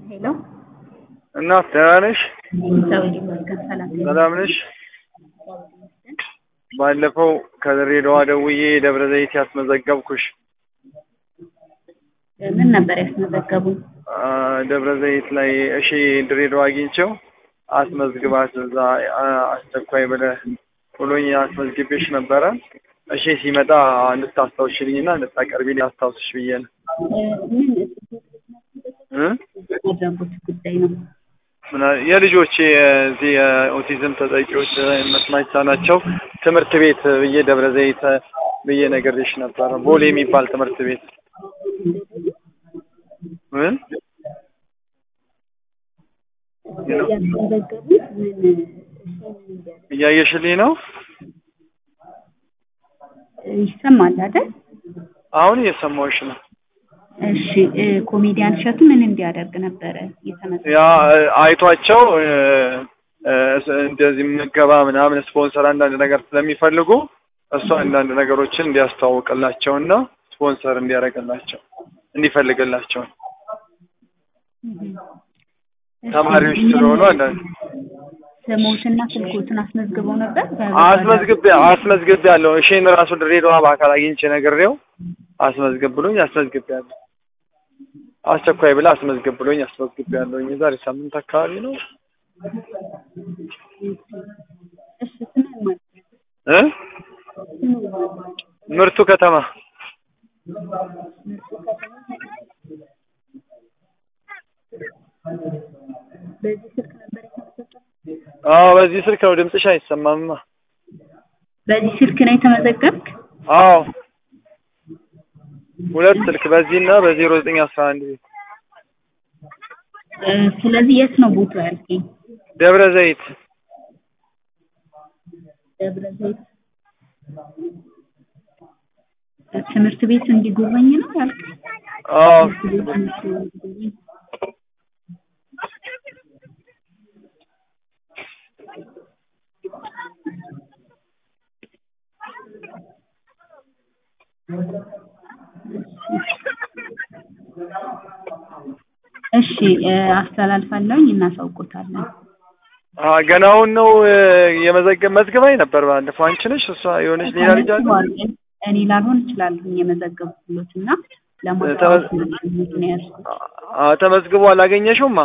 ሄሎ እናት ደህና ነሽ? እግዚአብሔር ይመስገን ሰላም ነኝ። ሰላም ነሽ? ባለፈው ከድሬዳዋ ደውዬ ደብረ ዘይት ያስመዘገብኩሽ ምን ነበር ያስመዘገቡን? አ፣ ደብረ ዘይት ላይ እሺ ድሬዳዋ አግኝቼው አስመዝግባት እዛ አ፣ አስቸኳይ ብለህ ብሎኝ አስመዝግቤሽ ነበረ። እሺ ሲመጣ እንድታስታውሽልኝና እንድታቀርቢልኝ አስታውስሽ ብዬ ነው እ፣ ምን እ? ያደረጉት ጉዳይ ነው? ምና- የልጆች የዚህ የኦቲዝም ተጠቂዎች መስማት የተሳናቸው ትምህርት ቤት ብዬ ደብረ ዘይት ብዬ ነግሬሽ ነበረ። ቦሌ የሚባል ትምህርት ቤት ምን ያስመዘገቡት ምን እያየሽልኝ ነው? ይሰማል አይደል? አሁን እየሰማሁሽ ነው። እሺ እ፣ ኮሜዲያን እሸቱ ምን እንዲያደርግ ነበረ የተመዘገበው? ያ እ፣ አይቷቸው እ፣ እ፣ እንደዚህ ምገባ ምናምን ስፖንሰር አንዳንድ ነገር ስለሚፈልጉ እሱ አንዳንድ ነገሮችን እንዲያስተዋውቅላቸውና ስፖንሰር እንዲያደርግላቸው እንዲፈልግላቸው እሺ፣ ተማሪዎች ምን ስለሆኑ አንዳንድ ስሞትና ስልኮትን አስመዝግበው ነበር? አስመዝግቤ አስመዝግቤ ያለው እሺን ራሱ ድሬዳዋ በአካል አግኝቼ ነግሬው አስመዝግብ ብሎኝ አስመዝግቤ ያለሁ አስቸኳይ ብላ አስመዝግብ ብሎኝ አስመዝግቤ ያለሁ የዛሬ ሳምንት አካባቢ ነው እሺ ስምን ማለት እ ምርቱ ከተማ በዚህ ስልክ ነበር የተመዘገበው? አዎ በዚህ ስልክ ነው ድምፅሽ አይሰማምማ በዚህ ስልክ ነው የተመዘገብክ? አዎ ሁለት ስልክ በዚህና በዜሮ ዘጠኝ አስራ አንድ ቤት እ፣ ስለዚህ የት ነው ቦታው ያልከኝ? ደብረ ዘይት ደብረ ዘይት ትምህርት ቤት እንዲጎበኝ ነው ያልከኝ? አዎ ትምህርት ቤት እንዲጎበኝ እሺ እ፣ አስተላልፋለሁኝ እናሳውቆታለን። አ ገናውን ነው እ፣ የመዘገብ መዝግባኝ ነበር ባለፈው አንቺ ነሽ እሷ የሆነች ሌላ ልጅ አለ ተመዝግቧል። እኔ ላልሆን እችላለሁ የመዘገብኩሎት እና ለማስታወስ ነው ነው ያዝኩት። አ ተመዝግቦ አላገኘሽውማ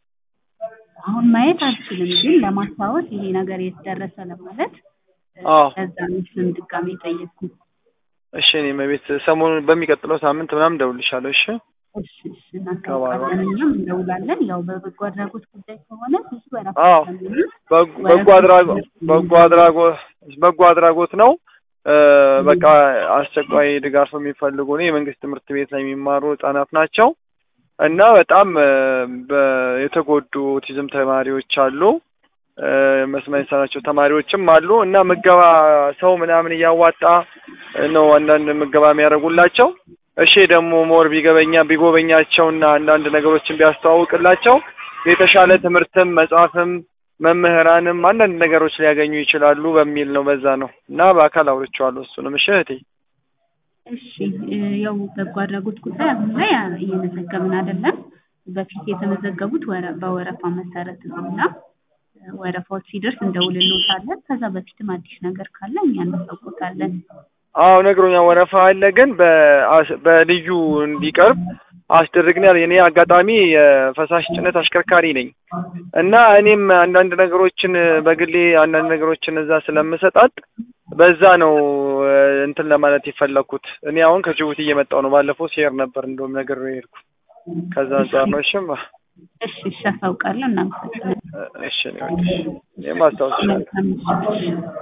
አሁን ማየት አልችልም፣ ግን ለማስታወስ ይሄ ነገር የተደረሰ ለማለት እ፣ አዎ ከዛ ምስልም ድጋሜ ጠየቅኩ። እሺ እኔም ቤት ሰሞኑን በሚቀጥለው ሳምንት ምናምን እደውልልሻለሁ እሺ እሺ እሺ እናስታውቃለን፣ እኛም እንደውላለን። ያው በበጎ አድራጎት ጉዳይ ከሆነ ብዙ ወረፋ አዎ ስለሚኖር በጎ በጎ አድራጎት በጎ አድራጎት በጎ አድራጎት ነው እ፣ በቃ አስቸኳይ ድጋፍ የሚፈልጉ ነው የመንግስት ትምህርት ቤት ላይ የሚማሩ ህጻናት ናቸው እና በጣም እ፣ በ- የተጎዱ ኦቲዝም ተማሪዎች አሉ እ፣ መስማት የተሳናቸው ተማሪዎችም አሉ እና ምገባ ሰው ምናምን እያዋጣ ነው አንዳንድ ምገባ የሚያደርጉላቸው እሺ ደግሞ ሞር ቢገበኛ ቢጎበኛቸውና አንዳንድ ነገሮችን ቢያስተዋውቅላቸው የተሻለ ትምህርትም መጽሐፍም መምህራንም አንዳንድ ነገሮች ሊያገኙ ይችላሉ በሚል ነው። በዛ ነው እና በአካል አውርቼዋለሁ እሱንም። እሺ እህቴ እሺ እ፣ ያው በጎ አድራጎት ጉዳይ አሁን ላይ እየመዘገብን አይደለም። በፊት የተመዘገቡት ወረ- በወረፋ መሰረት ነው እና እ፣ ወረፋዎች ሲደርስ እንደውልልዎታለን። ከዛ በፊትም አዲስ ነገር ካለ እኛ እናሳውቆታለን። አዎ ነግሮኛል። ወረፋ አለ ግን በአስ- በልዩ እንዲቀርብ አስደርግናል። እኔ አጋጣሚ የፈሳሽ ጭነት አሽከርካሪ ነኝ እና እኔም አንዳንድ ነገሮችን በግሌ አንዳንድ ነገሮችን እዛ ስለምሰጣጥ በዛ ነው እ፣ እንትን ለማለት የፈለኩት። እኔ አሁን ከጅቡቲ እየመጣሁ ነው። ባለፈው ሲሄድ ነበር እንደውም ነገር ነው የሄድኩ። ከዛ አንጻር ነው። እሺማ እሺ እሺ አሳውቃለሁ። እናመሰግናለን። እሺ ነው። እኔም አስታውስሻለሁ። መልካም ምሽት።